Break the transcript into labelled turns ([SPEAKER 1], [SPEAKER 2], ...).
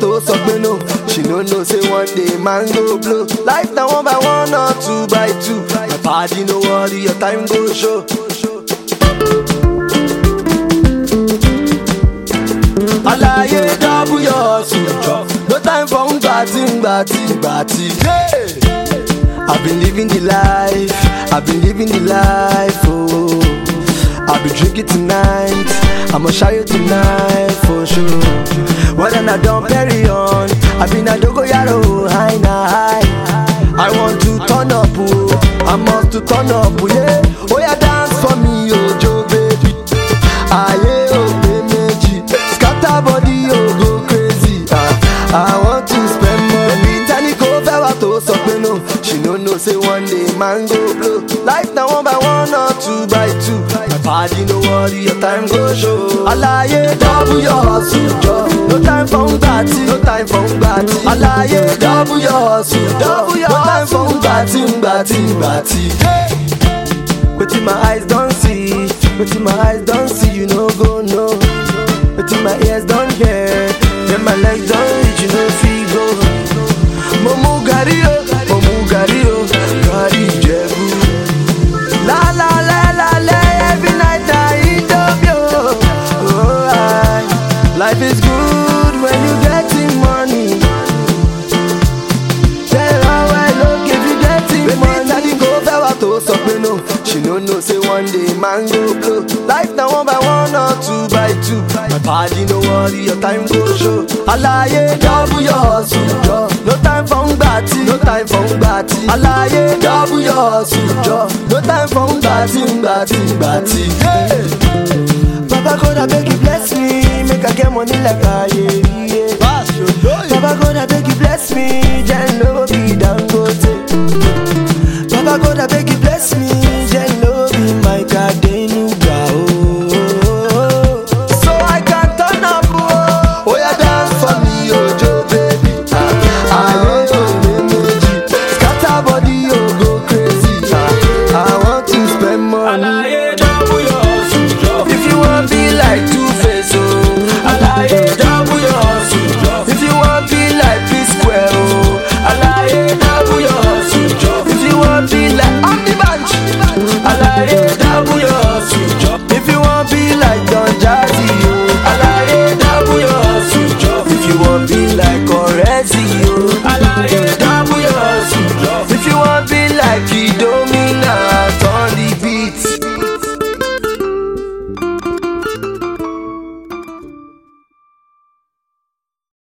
[SPEAKER 1] tó sọ pé no she no know say one day man go blow life na one by one or two by two my padi no worry your time go show. alaye double your suture no time for ngbati ngbati ngbati. Yeah. I've been living the life, I've been living the life, oh. I'll be drinking tonight, I'ma show you tonight for sure. Whether I don't carry on, I've been a dogo yaro, high na high. I want to turn up, oh, I must to turn up, oh, yeah. Oh yeah, dance for me, oh Joe baby. Aye, oh meji, scatter body, oh go crazy. Ah, I want to spend money. Tani ko fẹ́ wá tó sọ pé no. She no know say one day man go blow. Life na one by one or two by two. My body no worry, your time go show. Alaye double your hustle jọ. No time for ngbati, no time for ngbati. Alaye double your hustle jọ. No time for ngbati, ngbati, ngbati. Wetin my eyes don see, wetin my eyes don see, you no go know. Wetin my ears don hear, then my legs don reach, you no fit go. Mo mu gàrí o, mo mu gàrí o, gàrí Ìjẹ̀bú. La la la la la, every night I eat up yo. Oh, I, life is good when you getting money. Tell her well, look if you getting money. Tani kò fẹ́ wá tó sọ pé no. She no know say one day man go blow. Life na one by one or two by two. My body no worry, your time go show. Alaye double your hustle jọ. No time for ngbati, no time for ngbati. Alaye double your hustle jọ. No time for ngbati, ngbati, ngbati. Hey! Baba God abeg you bless me, make I get money like Ayeri. Baba God abeg you bless me, then no